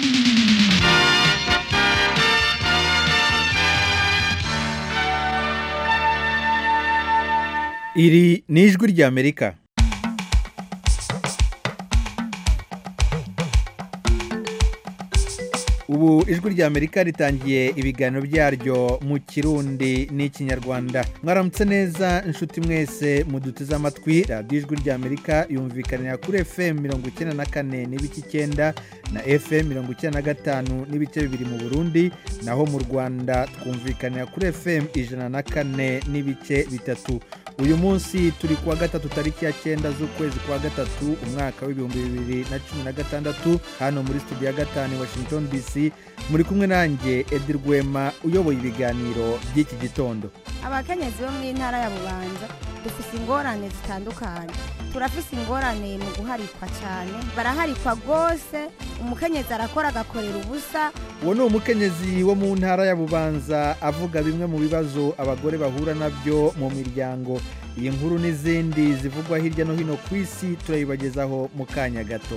iri ni ijwi ry'amerika ubu ijwi ry'amerika ritangiye ibiganiro byaryo mu kirundi n'ikinyarwanda mwaramutse neza inshuti mwese muduteze amatwi radiyo ijwi ry'amerika yumvikanira kuri fm mirongo icyenda na kane n'ibice icyenda na fm mirongo icyenda na gatanu n'ibice bibiri mu burundi naho mu rwanda twumvikanira kuri fm ijana na kane n'ibice bitatu uyu munsi turi kuwa gatatu tariki ya cyenda z'ukwezi kwa gatatu umwaka w'ibihumbi bibiri na cumi na gatandatu hano muri studio ya gatanu i washington dc muri kumwe nanjye edi rwema uyoboye ibiganiro by'iki gitondo abakenyezi bo mu ntara ya bubanza dufite ingorane zitandukanye turafise ingorane mu guharikwa cyane baraharikwa rwose umukenyezi arakora agakorera ubusa uwo ni umukenyezi wo mu ntara ya bubanza avuga bimwe mu bibazo abagore bahura nabyo mu miryango iyi nkuru n'izindi zivugwa hirya no hino ku isi turayibagezaho mu kanya gato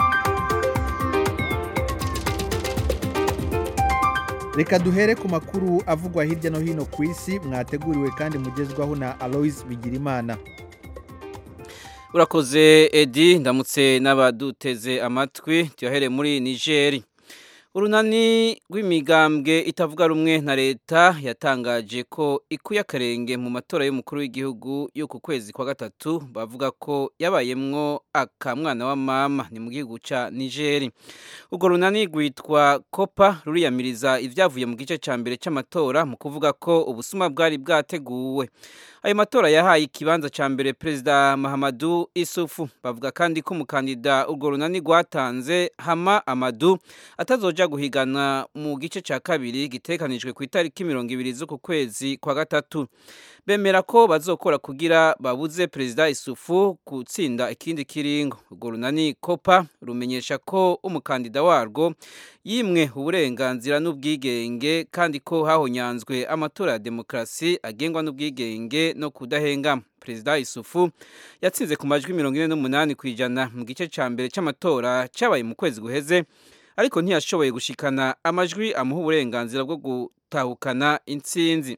reka duhere ku makuru avugwa hirya no hino ku isi mwateguriwe kandi mugezwaho na aloise bigirimana urakoze edi ndamutse n'abaduteze amatwi tuyahere muri nigeri urunani rw'imigambwe itavuga rumwe na leta yatangaje ko ikuye akarenge mu matora y'umukuru w'igihugu yo ku kwezi kwa gatatu bavuga ko yabayemwo akamwana wa mama ni mu gihugu cya nigeri urwo runani rwitwa kopa ruriyamiriza ibyavuye mu gice cya mbere cy'amatora mu kuvuga ko ubusuma bwari bwateguwe ayo matora yahaye ikibanza cya mbere perezida mahamadu isufu bavuga kandi ko umukandida urwo runani rwatanze hama amadu atazoja guhigana mu gice cya kabiri gitekanijwe ku itariki mirongo ibiri z'uku kwezi kwa gatatu bemera ko bazokora kugira babuze perezida isufu gutsinda ikindi kiringo urwo runani kopa rumenyesha ko umukandida warwo yimwe uburenganzira n'ubwigenge kandi ko hahonyanzwe amatora ya demokarasi agengwa n'ubwigenge no kudahengama perezida isufu yatsinze ku majwi mirongo ine n'umunani ku ijana mu gice cya mbere cy'amatora cyabaye mu kwezi guheze ariko ntiyashoboye gushikana amajwi amuha uburenganzira bwo gutahukana intsinzi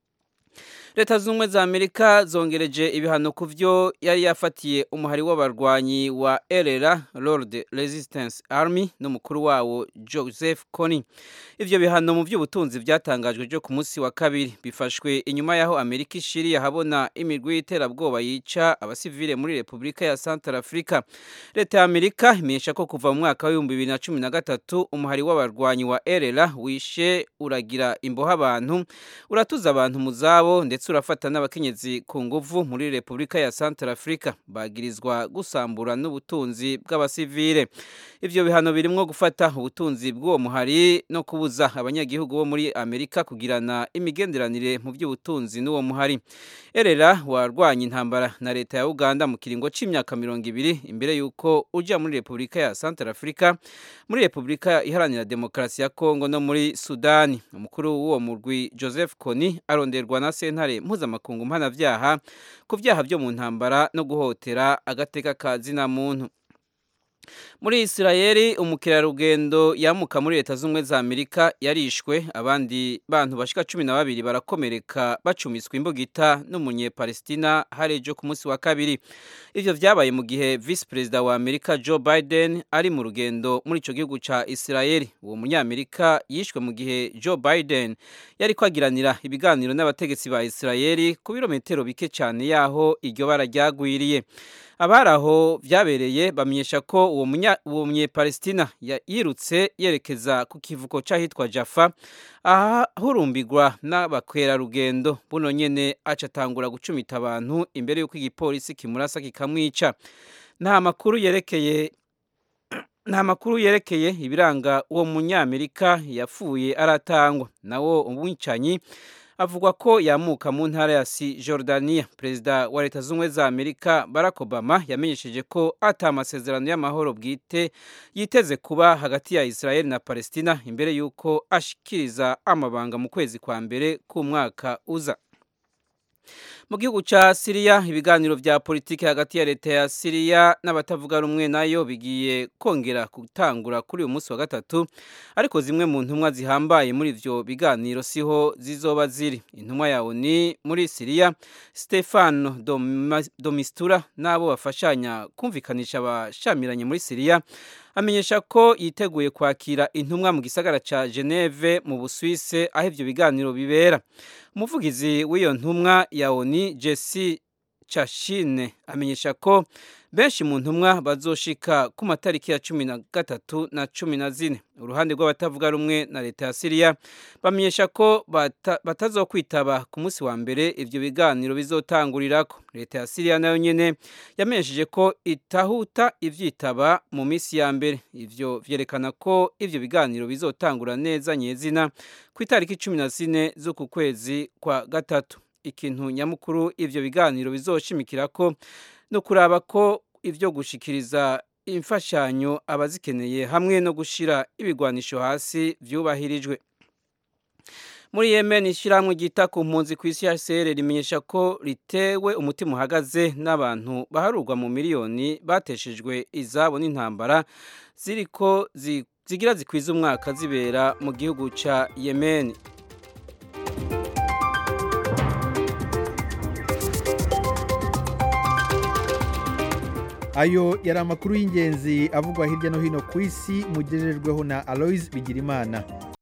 leta zunze ubumwe za amerika zongereje ibihano ku byo yari yafatiye umuhari w'abarwanyi wa erera lord resistance army n'umukuru wawo joseph kony ibyo bihano mu by'ubutunzi byatangajwe byo ku munsi wa kabiri bifashwe inyuma y'aho amerika ishiriye ahabona imirwi y'iterabwoba yica abasivile muri repubulika ya santara afurika leta ya amerika imenyesha ko kuva mu mwaka w'ibihumbi bibiri na cumi na gatatu umuhari w'abarwanyi wa erera wishe uragira imboha abantu uratuza abantu mu zabo ndetse ndetse urafata n'abakenyezi ku nguvu muri repubulika ya santara afurika bagirizwa gusambura n'ubutunzi bw'abasivile ibyo bihano birimo gufata ubutunzi bw'uwo muhari no kubuza abanyagihugu bo muri amerika kugirana imigenderanire mu by'ubutunzi n'uwo muhari erera warwanya intambara na leta ya uganda mu kiringo cy'imyaka mirongo ibiri imbere y'uko ujya muri repubulika ya santara afurika muri repubulika iharanira demokarasi ya kongo no muri sudani umukuru w'uwo murwi joseph kony aronderwa na sentare mpuzamakungu mpanabyaha ku byaha byo mu ntambara no guhotera agateka ka zina muntu muri isirayeli umukerarugendo yamuka muri leta z'ubumwe za amerika yarishwe abandi bantu bashika cumi na babiri barakomereka bacumiswa imbugita n'umunyepalestina hari ejo ku munsi wa kabiri ivyo vyabaye mu gihe visi perezida wa amerika joe biden ari mu rugendo muri ico gihugu ca isirayeli uwo munyamerika yishwe mu gihe joe biden yari kwagiranira ibiganiro n'abategetsi ba isirayeli ku birometero bike cyane yaho iryo bara ryagwiriye abari aho byabereye bamenyesha ko uwo munyepalestina yirutse yerekeza ku kivuko cy'ahitwa jaffa ahahurumbirwa n'abakwerarugendo buno nyene aca atangura gucumita abantu imbere y'uko igipolisi kimurasa kikamwica nta makuru yerekeye nta makuru yerekeye ibiranga uwo munyamerika yapfuye aratangwa nawo umwicanyi avugwa ko yamuka mu ntara ya si Jordania perezida wa leta z'ubumwe za amerika barack obama yamenyesheje ko ata amasezerano y'amahoro bwite yiteze kuba hagati ya israel na palestina imbere y'uko ashikiriza amabanga mu kwezi kwa mbere k'umwaka uza mu gihugu ca Syria ibiganiro vya politike hagati ya leta ya Syria n'abatavuga rumwe nayo bigiye kongera gutangura kuri uyu munsi wa gatatu ariko zimwe mu ntumwa zihambaye muri ivyo biganiro siho zizoba ziri intumwa yawo ni muri Syria Stefano Domistura nabo bafashanya kumvikanisha abashamiranye muri Syria amenyesha ko yiteguye kwakira intumwa mu gisagara ca Geneve mu Busuwise aho ivyo biganiro bibera umuvugizi w'iyo ntumwa ya ONU Jesse Chashine amenyesha ko benshi mu ntumwa bazoshika ku matariki ya cumi na gatatu na cumi na zine uruhande rw'abatavuga rumwe na leta ya Syria bamenyesha ko bata, batazokwitaba ku munsi wa mbere ivyo biganiro bizotangurirako leta ya Syria nayo nyene yamenyesheje ko itahuta ivyitaba mu misi ya mbere ivyo vyerekana ko ivyo biganiro bizotangura neza nyezina ku itariki cumi na zine z'uku kwezi kwa gatatu ikintu nyamukuru ivyo biganiro bizoshimikira ko no kuraba ko ivyo gushikiriza imfashanyo abazikeneye hamwe no gushira ibigwanisho hasi vyubahirijwe muri Yemen ishyirahamwe ryita ku mpunzi ku isi HCR rimenyesha ko ritewe umutima uhagaze n'abantu baharurwa mu miliyoni bateshejwe izabo n'intambara ziriko zigira zikwiza umwaka zibera mu gihugu ca Yemen ayo yari amakuru y'ingenzi avugwa hirya no hino ku isi mugejejweho na aloise bigirimana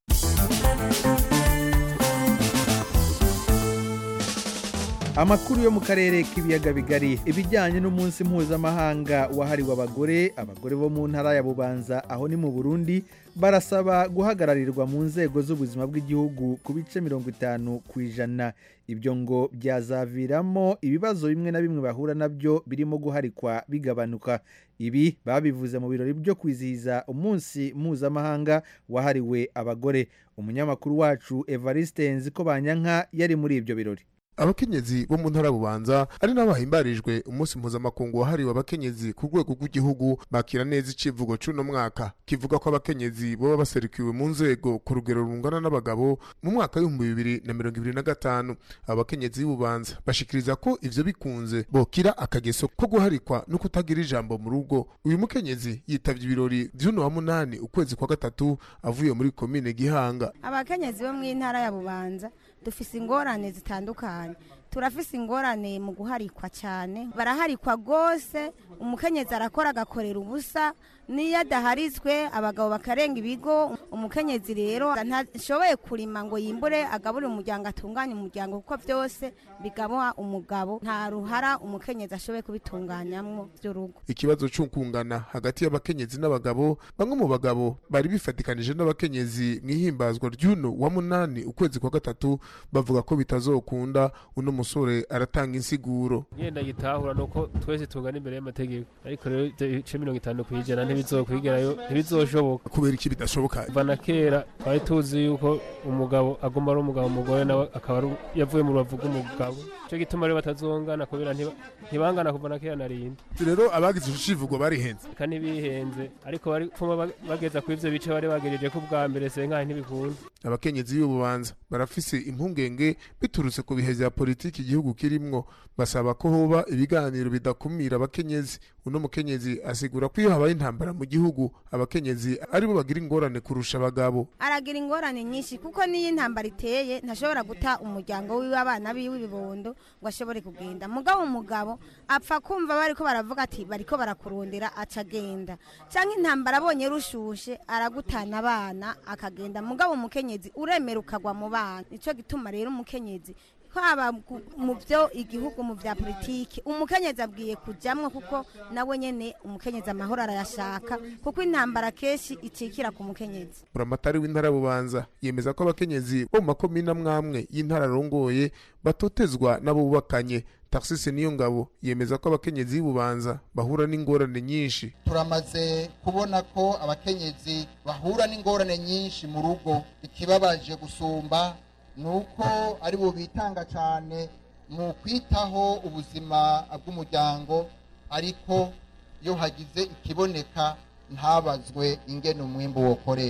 amakuru yo mu karere k'ibiyaga bigari ibijyanye n'umunsi mpuzamahanga wahariwe abagore abagore bo mu ntara ya bubanza aho ni mu burundi barasaba guhagararirwa mu nzego z'ubuzima bw'igihugu ku bice mirongo itanu ku ijana ibyo ngo byazaviramo ibibazo bimwe na bimwe bahura nabyo birimo guharikwa bigabanuka ibi babivuze mu birori byo kwizihiza umunsi mpuzamahanga wahariwe abagore umunyamakuru wacu evariste nziko banyanka yari muri ibyo birori abakenyezi bo mu ntara bubanza ari nabo bahimbarijwe umunsi mpuzamakungu wahariwe abakenyezi ku rwego rw'igihugu bakira neza icivugo c'uno mwaka kivuga ko abakenyezi boba baserukiwe mu nzego ku rugero rungana n'abagabo mu mwaka w'ibihumbi bibiri na mirongo ibiri na gatanu abo bakenyezi b'ububanza bashikiriza ko ivyo bikunze bokira akageso ko guharikwa no kutagira ijambo mu rugo uyu mukenyezi yitavye ibirori vy'uno wa munani ukwezi kwa gatatu avuye muri komine gihanga abakenyezi bo mu ntara ya bubanza dufise ingorane zitandukanye turafise ingorane mu guharikwa cyane baraharikwa rwose umukenyezi arakora agakorera ubusa niyo adaharizwe abagabo bakarenga ibigo umukenyezi rero ntashoboye kurima ngo yimbure agaburire umuryango atunganye umuryango kuko byose bigabwa umugabo nta ruhara umukenyezi ashoboye kubitunganyamo by'urugo ikibazo cy'ukungana hagati y'abakenyezi n'abagabo bamwe mu bagabo bari bifatikanije n'abakenyezi mu ihimbazwa ry'uno wa munani ukwezi kwa gatatu bavuga ko bitazokunda uno musore aratanga insiguro yenda gitahura nuko twese tungana imbere y'amategeko ariko rero ibice mirongo itanu ku ijana ntibizokwigerayo ntibizoshoboka kubera iki bidashoboka kuva na kera twari tuzi yuko umugabo agomba ari umugabo umugore nawe akaba yavuye mu rubavu rw'umugabo icyo gituma rero batazongana kubera ntibangana kuva na kera na rindi rero abagize icivugo barihenze reka ntibihenze ariko bari pfuma bageza ku ivyo bice bari bagejeje ko bwa mbere senkaye ntibikunda abakenyezi b'ububanza barafise impungenge biturutse ku bihe vya politiki igihugu kirimwo basaba ko hoba ibiganiro bidakumira abakenyezi uno mukenyezi asigura ko iyo habaye intambara mu gihugu abakenyezi aribo bagira ingorane kurusha abagabo aragira ingorane nyinshi kuko niyo intambara iteye ntashobora guta umuryango wiwe abana biwe ibibondo ngo ashobore kugenda mugabo umugabo apfa kumva bariko baravuga ati bariko barakurondera aca agenda cyangwa intambara abonye rushushe aragutana abana akagenda mugabo umukenyezi uremera ukagwa mu bana nicyo gituma rero umukenyezi haba mu byo igihugu mu bya politiki umukenyezi abwiye kujyamwo kuko nawe nyine umukenyezi amahoro arayashaka kuko intambara kenshi icikira ku mukenyezi buramatari w'intara bubanza yemeza ko abakenyezi bo mu makomine amwamwe y'intara arongoye batotezwa n'abo bubakanye taxisi niyo ngabo yemeza ko abakenyezi b'ububanza bahura n'ingorane nyinshi turamaze kubona ko abakenyezi bahura n'ingorane nyinshi mu rugo ikibabaje gusumba ni uko ari bo bitanga cyane mu kwitaho ubuzima bw'umuryango ariko iyo hagize ikiboneka ntabazwe ingene umwimbu wokoreshwa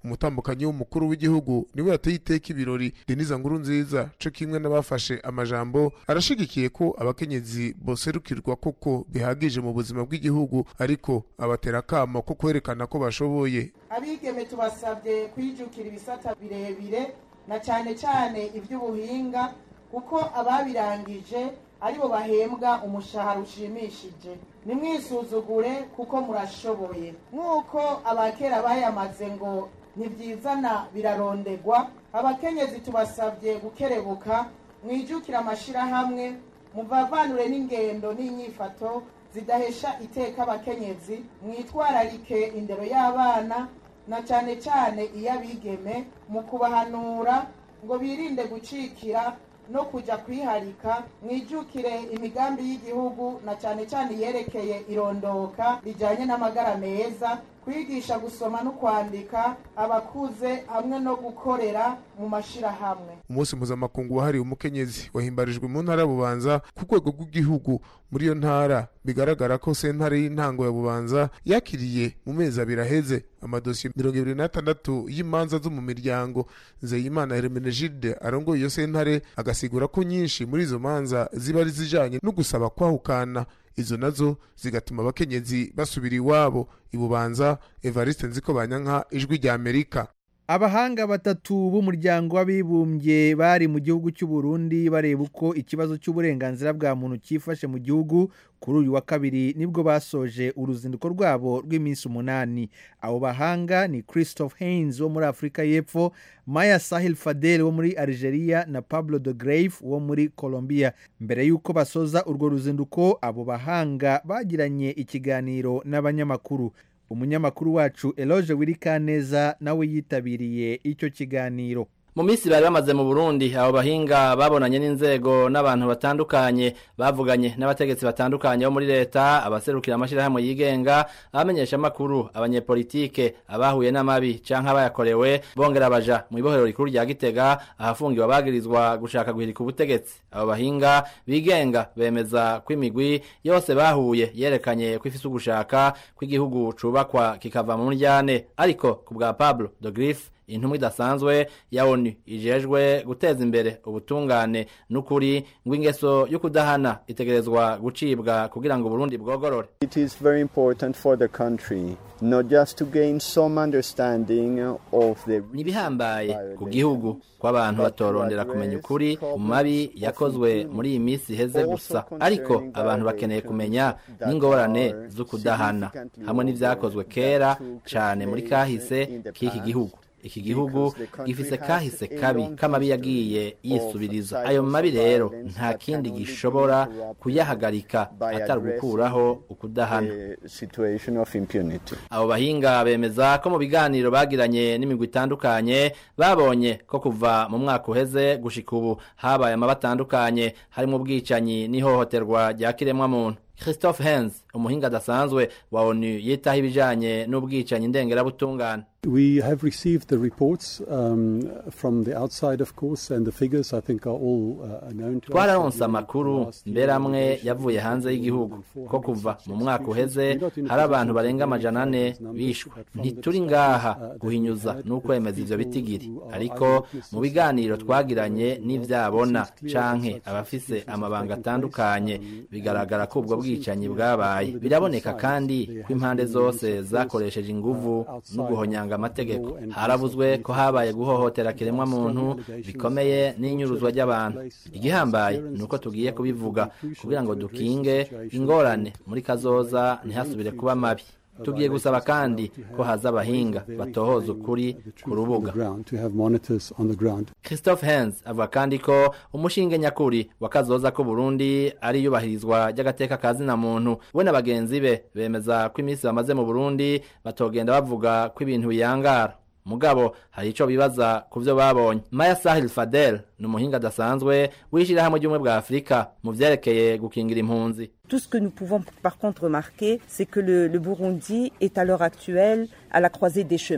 umutambukanyi w'umukuru w'igihugu niwe yateye iteka ibirori deniza nkuru nziza co kimwe n'abafashe amajambo arashigikiye ko abakenyezi boserukirwa koko bihagije mu buzima bw'igihugu ariko abatera akamo ko kwerekana ko bashoboye abigeme tubasabye kwijukira ibisata birebire na cyane cyane iby'ubuhinga kuko ababirangije aribo bahembwa umushahara ushimishije nimwisuzugure kuko murashoboye nk'uko abakera bayamaze ngo ntibyizana birarondegwa abakenyezi tubasabye gukerebuka mwijukire amashyirahamwe muvavanure n'ingendo n'inyifato zidahesha iteka abakenyezi mwitwararike indero y'abana na cyane cyane iy'abigeme mu kubahanura ngo birinde gucikira no kujya kwiharika mwijukire imigambi y'igihugu na cyane cyane iyerekeye irondoka rijyanye n'amagara meza kwigisha gusoma no kwandika abakuze hamwe no gukorera mu mashyirahamwe umunsi mpuzamakungu wahariwe umukenyezi wahimbarijwe mu ntara ya bubanza ku rwego rw'igihugu muri iyo ntara bigaragara ko sentare y'intango ya bubanza yakiriye mu mezi abiri aheze amadosiye mirongo ibiri n'atandatu y'imanza zo mu miryango nzeyimana hermenegilde arongoye iyo sentare agasigura ko nyinshi muri izo manza ziba ari zijanye no gusaba kwahukana izo nazo zigatuma abakenyezi basubira iwabo ibubanza evariste nziko banyanka ijwi rya amerika abahanga batatu b'umuryango w'abibumbye bari mu gihugu cy'u Burundi bareba uko ikibazo cy'uburenganzira bwa muntu cyifashe mu gihugu kuri uyu wa kabiri nibwo basoje uruzinduko rwabo rw'iminsi umunani abo bahanga ni christophe haynes wo muri afurika y'epfo maya sahil fadel wo muri algeria na pablo de grave wo muri colombia mbere y'uko basoza urwo ruzinduko abo bahanga bagiranye ikiganiro n'abanyamakuru umunyamakuru wacu eloge wirikaneza nawe yitabiriye icyo kiganiro mu minsi bari bamaze mu burundi abo bahinga babonanye n'inzego n'abantu batandukanye bavuganye n'abategetsi batandukanye bo muri leta abaserukira amashyirahamwe yigenga abamenyesha amakuru abanyepolitike abahuye n'amabi canke abayakorewe bongera baja mu ibohero rikuru rya gitega ahafungiwe abagirizwa gushaka guhirika ubutegetsi abo bahinga bigenga bemeza ko imigwi yose bahuye yerekanye ko ifise ugushaka ko igihugu cubakwa kikava mu muryane ariko ku bwa pablo de griffe intumwa idasanzwe ya onu ijejwe guteza imbere ubutungane n'ukuri ngo ingeso yo kudahana itegerezwa gucibwa kugira ngo Burundi bwogorore It is very important for the country not just to gain some understanding of the nibihambaye ku gihugu ko abantu batorondera kumenya ukuri ku mabi yakozwe muri iyi minsi iheze gusa ariko abantu bakeneye kumenya n'ingorane zo kudahana hamwe n'ivyakozwe kera cane muri kahise k'iki gihugu iki gihugu gifise kahise kabi k'amabi yagiye yisubiriza ayo mabi rero nta kindi gishobora kuyahagarika atari gukuraho ukudahana the situation of impunity. abo bahinga bemeza ko mu biganiro bagiranye n'imigwi itandukanye babonye ko kuva mu mwaka uheze gushika ubu habaye amaba atandukanye harimo ubwicanyi n'ihohoterwa rya kiremwamuntu christophe hens umuhinga adasanzwe wa onu yitaho ibijanye n'ubwicanyi ndengerabutungane We have received the reports um, from the outside, of course, and the figures I think are all uh, known to us. twararonse amakuru mbere amwe yavuye hanze y'igihugu ko kuva mu mwaka uheze hari abantu barenga amajana ane bishwe ntituri ngaha guhinyuza n'ukwemeza ivyo bitigiri ariko mu biganiro twagiranye n'ivyabona canke abafise amabanga atandukanye bigaragara ko ubwo bwicanyi bwabaye biraboneka kandi ko impande zose zakoresheje inguvu no guhonyanga amategeko harabuzwe ko habaye guhohotera kiremwa muntu bikomeye n'inyuruzwa ry'abantu igihambaye ni uko tugiye kubivuga kugira ngo dukinge ingorane muri kazoza ntihasubire kuba mabi tugiye gusaba kandi ko haza abahinga batohoza ukuri ku rubuga to have monitors on the ground. christophe hens avuga kandi ko umushinge nyakuri wa kazoza ko burundi ari iyubahirizwa ry'agateka ka zina muntu we na bagenzi be bemeza ko iminsi bamaze mu burundi batogenda bavuga ko ibintu biyangara mugabo hari ico bibaza ku vyo babonye maya sahil fadel ni umuhinga adasanzwe w'ishirahamwe ry'ubumwe bwa afurika mu vyerekeye gukingira impunzi Tout ce que nous pouvons par contre remarquer, c'est que le, le Burundi est à l'heure actuelle à la croisée des chemins.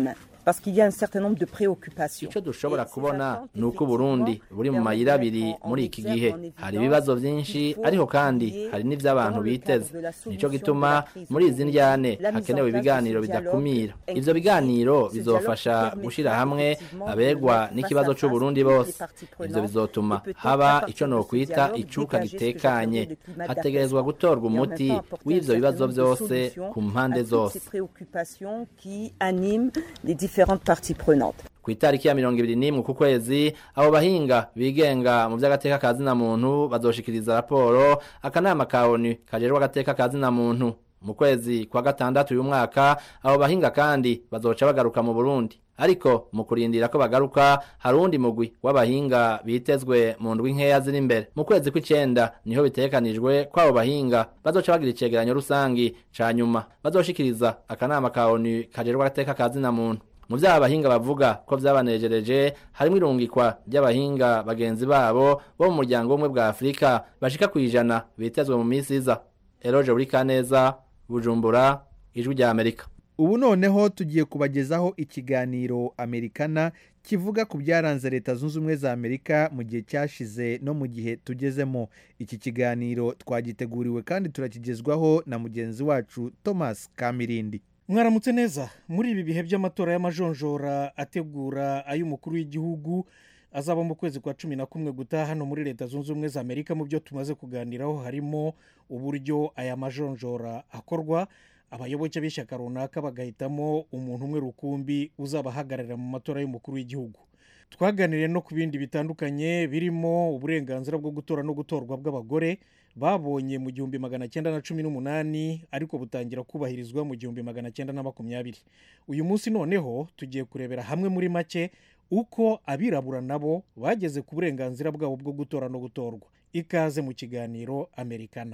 parce qu'il y a un certain nombre de préoccupations. icyo dushobora kubona ni uko uburundi buri mu mayira abiri muri iki gihe hari ibibazo byinshi ariko kandi hari n'iby'abantu biteze nicyo gituma muri izi ndyane hakenewe ibiganiro bidakumira ivyo biganiro bizofasha gushyira hamwe abegwa n'ikibazo c'uburundi bose ivyo bizotuma haba ico nokwita icuka gitekanye hategerezwa gutorwa umuti w'ivyo bibazo byose ku mpande zose préoccupations qui animent les différentes parties prenantes. ku itariki ya mirongo ibiri n'imwe ku kwezi abo bahinga bigenga mu by'agateka ka zina muntu bazoshikiriza raporo akanama ka onu kajejwe agateka ka zina muntu mu kwezi kwa gatandatu uyu mwaka abo bahinga kandi bazoca bagaruka mu burundi ariko mu kurindira ko bagaruka hari uwundi mugwi w'abahinga bitezwe mu ndwi nkeya ziri imbere mu kwezi kw'icenda niho bitegekanijwe ko abo bahinga bazoca bagira icegeranyo rusangi ca nyuma bazoshikiriza akanama ka onu kajejwe agateka ka zina muntu mu vyaha abahinga bavuga ko vyabanejereje harimwo irungikwa ry'abahinga bagenzi babo bo mu muryango w'ubumwe bwa afurika bashika kw'ijana bitezwe mu misi iza eroje buri kaneza bujumbura ijwi rya amerika ubu noneho tugiye kubagezaho ikiganiro amerikana kivuga ku byaranze leta zunze ubumwe za amerika mu gihe cyashize no mu gihe tugezemo iki kiganiro twagiteguriwe kandi turakigezwaho na mugenzi wacu thomas kamirindi mwaramutse neza muri ibi bihe by'amatora y'amajonjora ategura ay'umukuru w'igihugu azaba mu kwezi kwa cumi na kumwe gutaha hano muri leta zunze ubumwe za amerika mu byo tumaze kuganiraho harimo uburyo aya majonjora akorwa abayoboke b'ishyaka runaka bagahitamo umuntu umwe rukumbi uzabahagararira mu matora y'umukuru w'igihugu twaganiriye no ku bindi bitandukanye birimo uburenganzira bwo gutora no gutorwa bw'abagore babonye mu gihumbi magana cyenda na cumi n'umunani ariko butangira kubahirizwa mu gihumbi magana cyenda na makumyabiri uyu munsi noneho tugiye kurebera hamwe muri make uko abirabura nabo bageze ku burenganzira bwabo bwo gutora no gutorwa ikaze mu kiganiro amerikana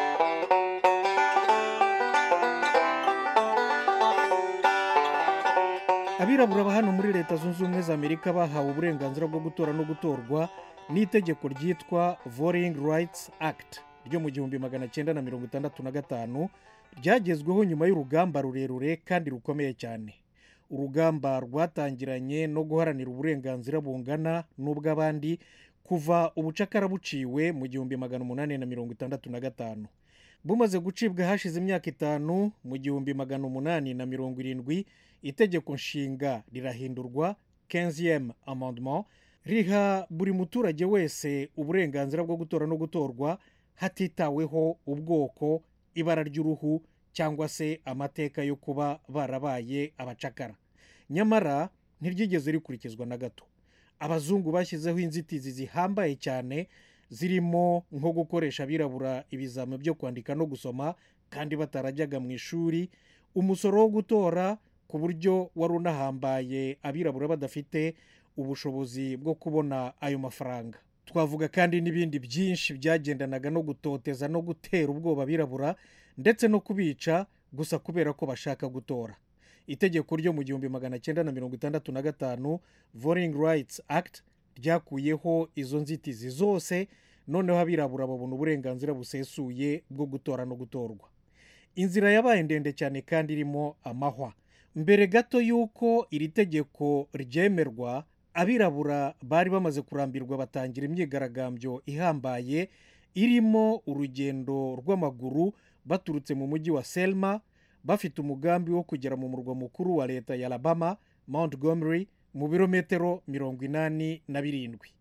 abirabura ba hano muri leta zunze ubumwe za amerika bahawe uburenganzira bwo gutora no gutorwa n'itegeko ryitwa voting rights act ryo mu gihumbi magana cyenda na mirongo itandatu na gatanu ryagezweho nyuma y'urugamba rurerure kandi rukomeye cyane urugamba rwatangiranye no guharanira uburenganzira bungana n'ubw'abandi kuva ubucakara buciwe mu gihumbi magana umunani na mirongo itandatu na gatanu bumaze gucibwa hashize imyaka itanu mu gihumbi magana umunani na mirongo irindwi itegeko nshinga rirahindurwa kenziyemu amandement riha buri muturage wese uburenganzira bwo gutora no gutorwa hatitaweho ubwoko ibara ry'uruhu cyangwa se amateka yo kuba barabaye abacakara nyamara ntiryigeze rikurikizwa na gato abazungu bashyizeho inzitizi zihambaye cyane zirimo nko gukoresha abirabura ibizami byo kwandika no gusoma kandi batarajyaga mu ishuri umusoro wo gutora ku buryo wari unahambaye abirabura badafite ubushobozi bwo kubona ayo mafaranga twavuga kandi n'ibindi byinshi byagendanaga no gutoteza no gutera ubwoba abirabura ndetse no kubica gusa kubera ko bashaka gutora itegeko ryo mu gihumbi magana cyenda na mirongo itandatu na gatanu voting rights act ryakuyeho izo nzitizi zose noneho abirabura babona uburenganzira busesuye bwo gutora no gutorwa inzira yabaye ndende cyane kandi irimo amahwa mbere gato y'uko iri tegeko ryemerwa abirabura bari bamaze kurambirwa batangira imyigaragambyo ihambaye irimo urugendo rw'amaguru baturutse mu mujyi wa selma bafite umugambi wo kugera mu murwa mukuru wa leta ya alabama montgomery mu birometero mirongo inani na birindwi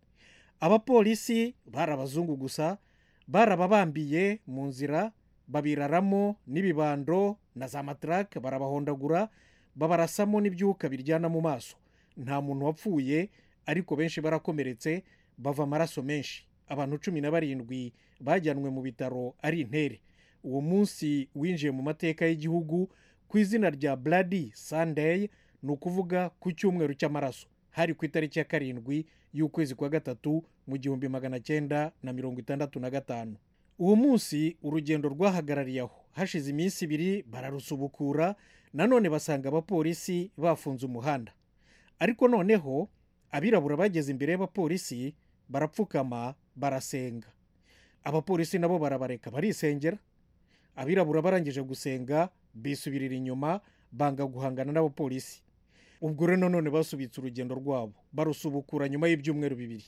abapolisi bari abazungu gusa barababambiye mu nzira babiraramo n'ibibando na za matarake barabahondagura babarasamo n'ibyuka biryana mu maso nta muntu wapfuye ariko benshi barakomeretse bava amaraso menshi abantu cumi na barindwi bajyanwe mu bitaro ari intere uwo munsi winjiye mu mateka y'igihugu ku izina rya bloody sunday ni ukuvuga ku cyumweru cy'amaraso hari ku itariki ya karindwi y'ukwezi kwa gatatu mu gihumbi magana cyenda na mirongo itandatu na gatanu uwo munsi urugendo rwahagarariye aho hashize iminsi ibiri bararusubukura nanone basanga abapolisi bafunze umuhanda ariko noneho abirabura bageze imbere y'abapolisi barapfukama barasenga abapolisi nabo barabareka barisengera abirabura barangije gusenga bisubirira inyuma banga guhangana n'abapolisi ubwo rero none basubitse urugendo rwabo barusubukura nyuma y'ibyumweru bibiri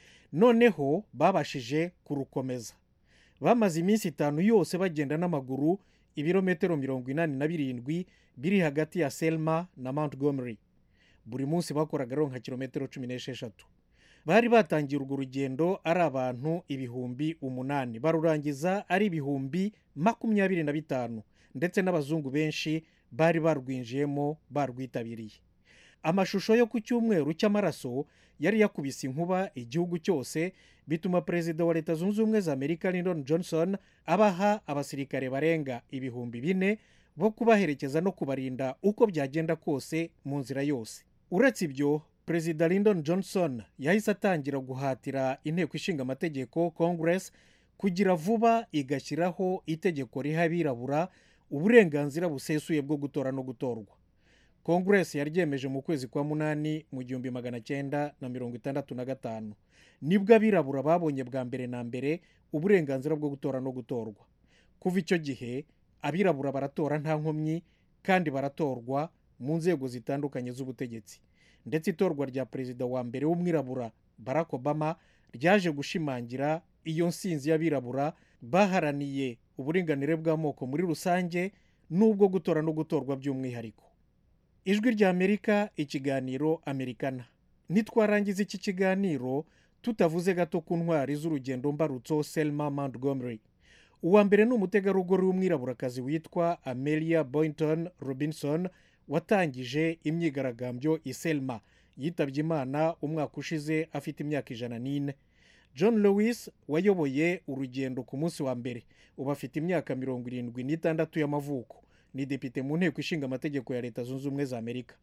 noneho babashije kurukomeza bamaze iminsi itanu yose bagenda n'amaguru ibirometero mirongo inani na birindwi biri hagati ya selma na montgomery buri munsi bakoraga rero nka kilometero cumi n'esheshatu bari batangiye urwo rugendo ari abantu ibihumbi umunani barurangiza ari ibihumbi makumyabiri na bitanu ndetse n'abazungu benshi bari barwinjiyemo barwitabiriye amashusho yo ku cyumweru cy'amaraso yari yakubise inkuba igihugu cyose bituma perezida wa leta zunze ubumwe za amerika lyndon johnson abaha abasirikare barenga ibihumbi bine bo kubaherekeza no kubarinda uko byagenda kose mu nzira yose uretse ibyo perezida lyndon johnson yahise atangira guhatira inteko ishinga amategeko congress kugira vuba igashyiraho itegeko riha abirabura uburenganzira busesuye bwo gutora no gutorwa congress yaryemeje mu kwezi kwa munani mu gihumbi magana cyenda na mirongo itandatu na gatanu nibwo abirabura babonye bwa mbere na mbere uburenganzira bwo gutora no gutorwa kuva icyo gihe abirabura baratora nta nkomyi kandi baratorwa mu nzego zitandukanye z'ubutegetsi ndetse itorwa rya perezida wa mbere w'umwirabura barack obama ryaje gushimangira iyo nsinzi y'abirabura baharaniye uburinganire bw'amoko muri rusange n'ubwo gutora no gutorwa by'umwihariko ijwi rya amerika ikiganiro amerikana nitwarangiza iki kiganiro tutavuze gato ku ntwari z'urugendo mbarutso selma montgomery uwa mbere ni umutegarugori w'umwiraburakazi witwa amelia boynton robinson watangije imyigaragambyo i selma yitabye imana umwaka ushize afite imyaka ijana n'ine john lewis wayoboye urugendo ku munsi wa mbere ubu afite imyaka mirongo irindwi n'itandatu y'amavuko ni depite mu nteko ishinga amategeko ya leta zunze ubumwe za amerika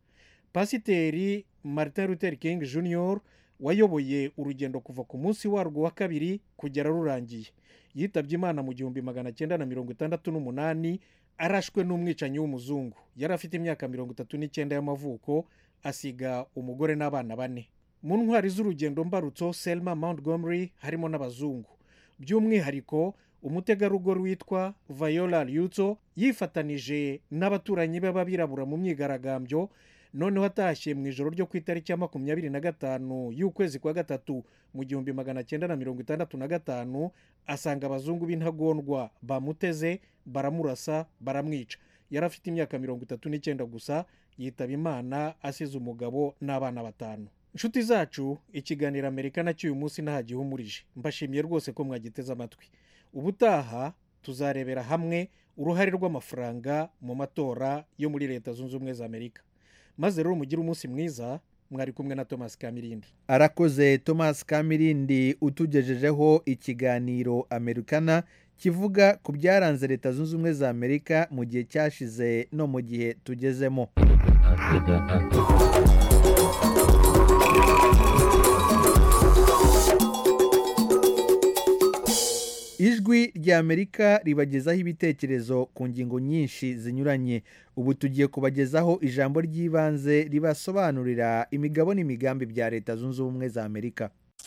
pasiteri martin luther king jr wayoboye urugendo kuva ku munsi warwo wa kabiri kugera rurangiye yitabye imana mu gihumbi magana cyenda na mirongo itandatu n'umunani arashwe n'umwicanyi w'umuzungu yari afite imyaka mirongo itatu n'icyenda y'amavuko asiga umugore n'abana bane mu ntwari z'urugendo mbarutso selma montgomery harimo n'abazungu by'umwihariko umutegarugori witwa viola ryutso yifatanije n'abaturanyi be b'abirabura mu myigaragambyo noneho atashye mu ijoro ryo ku itariki ya makumyabiri na gatanu y'ukwezi kwa gatatu mu gihumbi magana cyenda na mirongo itandatu na gatanu asanga abazungu b'intagondwa bamuteze baramurasa baramwica yari afite imyaka mirongo itatu n'icyenda gusa yitaba imana asize umugabo n'abana batanu inshuti zacu ikiganiro amerika nacyo uyu munsi ntahagihumurije mbashimiye rwose ko mwagiteze amatwi ubutaha tuzarebera hamwe uruhare rw'amafaranga mu matora yo muri leta zunze ubumwe za amerika maze rero mugire umunsi mwiza mwari kumwe na thomas kamirindi arakoze thomas kamirindi utugejejeho ikiganiro amerikana kivuga ku byaranze leta zunze ubumwe za amerika mu gihe cyashize no mu gihe tugezemo ijwi ry'amerika ribagezaho ibitekerezo ku ngingo nyinshi zinyuranye ubu tugiye kubagezaho ijambo ry'ibanze ribasobanurira imigabo n'imigambi bya leta zunze ubumwe za amerika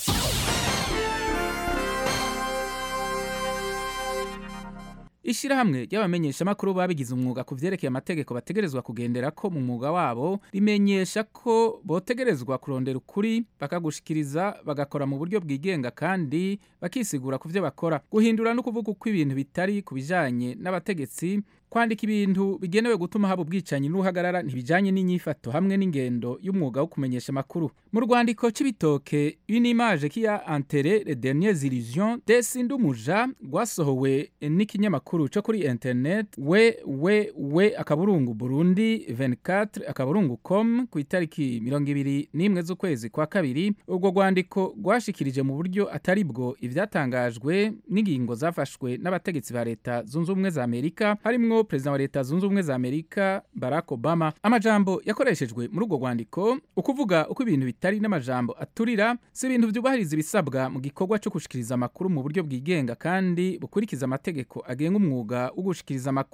ishyirahamwe ry'abamenyeshamakuru babigize umwuga ku byerekeye amategeko bategerezwa kugendera ko mu mwuga wabo rimenyesha ko botegerezwa kurondera ukuri bakagushikiriza bagakora mu buryo bwigenga kandi bakisigura ku byo bakora guhindura no kuvuga uko ibintu bitari ku bijyanye n'abategetsi kwandika ibintu bigenewe gutuma haba ubwicanyi n'uhagarara ntibijyanye n'inyifato hamwe n'ingendo y'umwuga wo kumenyesha amakuru mu rwandiko cy'ibitoke une image qui a enterré les dernières illusions de Sindumuja rwasohowe n'ikinyamakuru cyo kuri internet we we we akaburungu Burundi 24 akaburungu com ku itariki mirongo ibiri n'imwe z'ukwezi kwa kabiri urwo rwandiko rwashikirije mu buryo atari bwo ibyatangajwe n'ingingo zafashwe n'abategetsi ba leta zunze ubumwe za Amerika harimwo perezida wa leta zunze ubumwe za Amerika Barack Obama amajambo yakoreshejwe muri urwo rwandiko ukuvuga uko ibintu bitari n'amajambo aturira si ibintu byubahiriza ibisabwa mu gikorwa cyo gushikiriza amakuru mu buryo bwigenga kandi bukurikiza amategeko agenga umwuga wo gushikiriza amakuru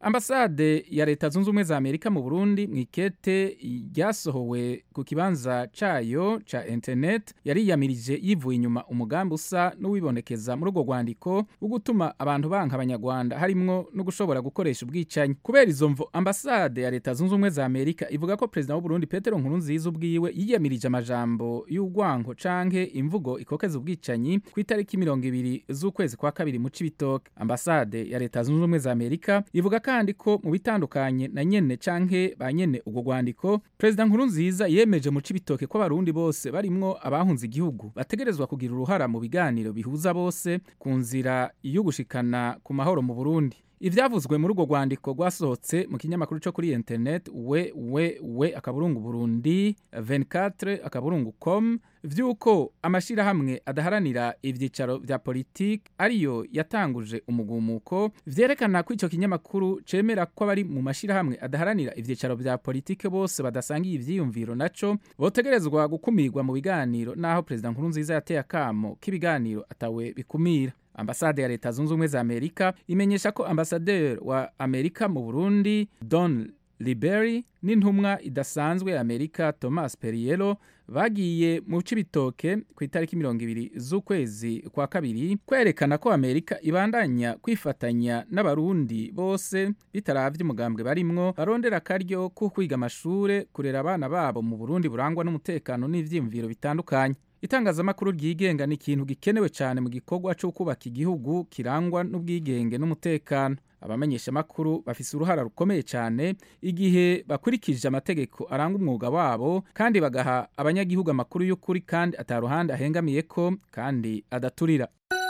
ambasade ya leta zunze ubumwe za amerika mu burundi mu ikete ryasohowe ku kibanza cayo ca internet yariyamirije yivuye inyuma umugambi usa n'uwibonekeza muri urwo rwandiko wo gutuma abantu banka abanyarwanda harimwo no gushobora gukoresha ubwicanyi kubera izo mvo ambasade ya leta zunze ubumwe za amerika ivuga ko perezida w'uburundi petero nkurunziza ubwiwe yiyamirije amajambo y'urwango canke imvugo ikokeza ubwicanyi ku itariki mirongo ibiri z'ukwezi kwa kabiri mu cibitoke ambasade ya leta zunze ubumwe za amerika ivuga kandi ko mu bitandukanye na nyene canke ba nyene urwo rwandiko perezida nkurunziza yemeje mu cibitoke ko abarundi bose barimwo abahunze igihugu bategerezwa kugira uruhara mu biganiro bihuza bose ku nzira yo gushikana ku mahoro mu burundi ivyavuzwe muri urwo rwandiko rwasohotse mu kinyamakuru co kuri internet we we we akaburungu burundi 24 akaburungu com vy'uko amashirahamwe adaharanira ivyicaro vya politiki ariyo yatanguje umugumuko vyerekana ko ico kinyamakuru cemera ko abari mu mashirahamwe adaharanira ivyicaro vya politiki bose badasangiye ivyiyumviro naco botegerezwa gukumirwa mu biganiro naho perezida nkurunziza yateye akamo k'ibiganiro atawe bikumira ambasade ya leta zunze ubumwe za amerika imenyesha ko ambasaderi wa amerika mu burundi don liberi n'intumwa idasanzwe ya amerika thomas periero bagiye mu cibitoke ku itariki mirongo ibiri z'ukwezi kwa kabiri kwerekana ko amerika ibandanya kwifatanya n'abarundi bose bitaravye umugambwe barimwo barondera akaryo ko kwiga amashure kurera abana babo mu burundi burangwa n'umutekano n'ivyiyumviro bitandukanye itangazamakuru ryigenga ni ikintu gikenewe cyane mu gikorwa cyo kubaka igihugu kirangwa n'ubwigenge n'umutekano abamenyeshamakuru bafise uruhara rukomeye cyane igihe bakurikije amategeko aranga umwuga wabo kandi bagaha abanyagihugu amakuru y'ukuri kandi ataruhande ahengamiye ko kandi adaturira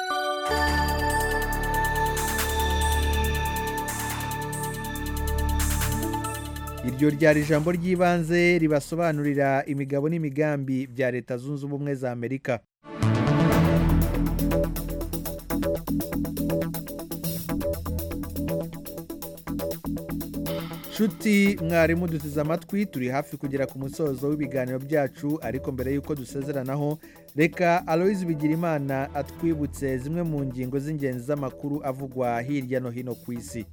iryo ryari ijambo ry'ibanze ribasobanurira imigabo n'imigambi bya leta zunze ubumwe za amerika nshuti mwarimu duteze amatwi turi hafi kugera ku musozo w'ibiganiro byacu ariko mbere y'uko dusezeranaho reka aloyizi bigirimana atwibutse zimwe mu ngingo z'ingenzi z'amakuru avugwa hirya no hino ku isi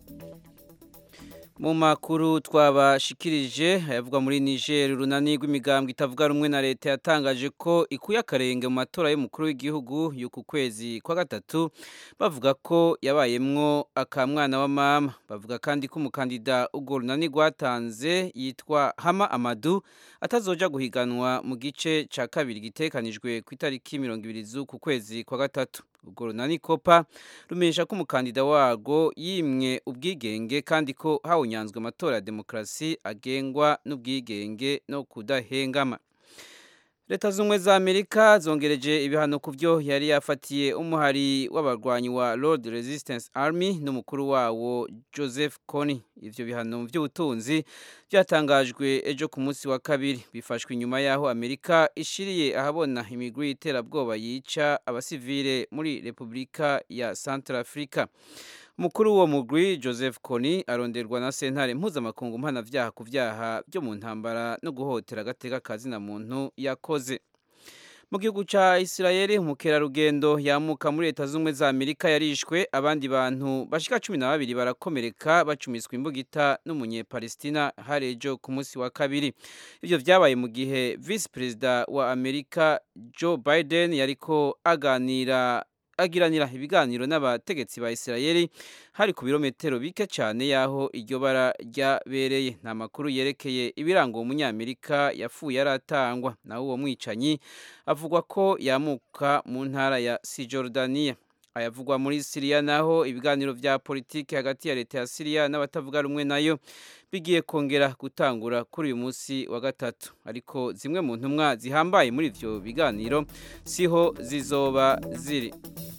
mu makuru twabashikirije ayavugwa muri Niger urunani rw'imigambwe itavuga rumwe na leta yatangaje ko ikuye akarenge mu matora y'umukuru w'igihugu y'uku kwezi kwa gatatu bavuga ko yabayemwo akamwana wa mama bavuga kandi ko umukandida urwo runani rwatanze yitwa Hama Amadu atazoja guhiganwa mu gice ca kabiri gitekanijwe ku itariki mirongo ibiri z'uku kwezi kwa gatatu ubwo runani kopa rumenyesha ko umukandida warwo yimwe ubwigenge kandi ko hawunyanzwe amatora ya demokarasi agengwa n'ubwigenge no kudahengama leta z'ubumwe za amerika zongereje ibihano ku byo yari yafatiye umuhari w'abarwanyi wa Lord Resistance Army n'umukuru wawo Joseph Kony ivyo bihano by'ubutunzi byatangajwe ejo ku munsi wa kabiri bifashwe inyuma yaho amerika ishiriye ahabona imigwi y'iterabwoba yica abasivile muri repubulika ya Centrafrica umukuru w'uwo mugwi joseph kony aronderwa na sentare mpuzamakungu mpanavyaha ku vyaha byo mu ntambara no guhotera agateka kazina muntu yakoze mu gihugu ca isirayeli umukerarugendo yamuka muri leta z'ubumwe za amerika yarishwe abandi bantu bashika cumi na babiri barakomereka bacumiswa imbugita n'umunyepalestina hari ejo ku munsi wa kabiri ivyo vyabaye mu gihe visi perezida wa amerika joe biden yariko aganira agiranira ibiganiro n'abategetsi ba Isirayeli hari ku birometero bike cyane yaho iryo bara ryabereye nta makuru yerekeye ibiranga uwo munyamerika yapfuye aratangwa naho uwo mwicanyi avugwa ko yamuka mu ntara ya Cisjordania ayavugwa muri Syria naho ibiganiro vya politiki hagati ya leta ya Syria n'abatavuga rumwe nayo bigiye kongera gutangura kuri uyu munsi wa gatatu ariko zimwe mu ntumwa zihambaye muri ivyo biganiro siho zizoba ziri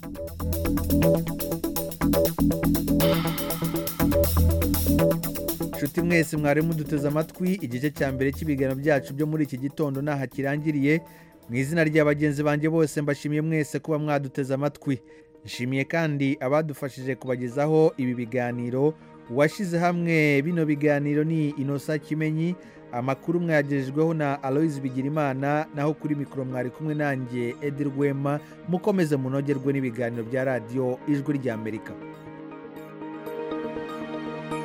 nshuti mwese mwari muduteze amatwi igice cya mbere cy'ibiganiro byacu byo muri iki gitondo ntaho kirangiriye mu izina rya bagenzi banjye bose mbashimiye mwese kuba mwaduteze amatwi nshimiye kandi abadufashije kubagezaho ibi biganiro uwashyize hamwe bino biganiro ni inosa kimenyi amakuru mwayagejejweho na aloyizi bigirimana naho kuri mikoro mwari kumwe nanjye edi rwema mukomeze munogerwe n'ibiganiro bya radiyo ijwi ry'amerika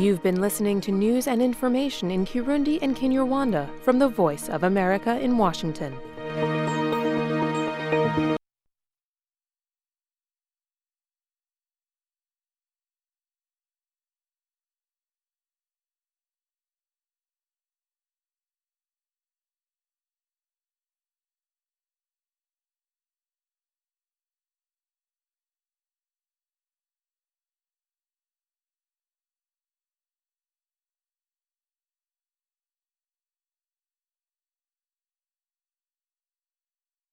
You've been listening to news and information in Kirundi and Kinyarwanda from the Voice of America in Washington.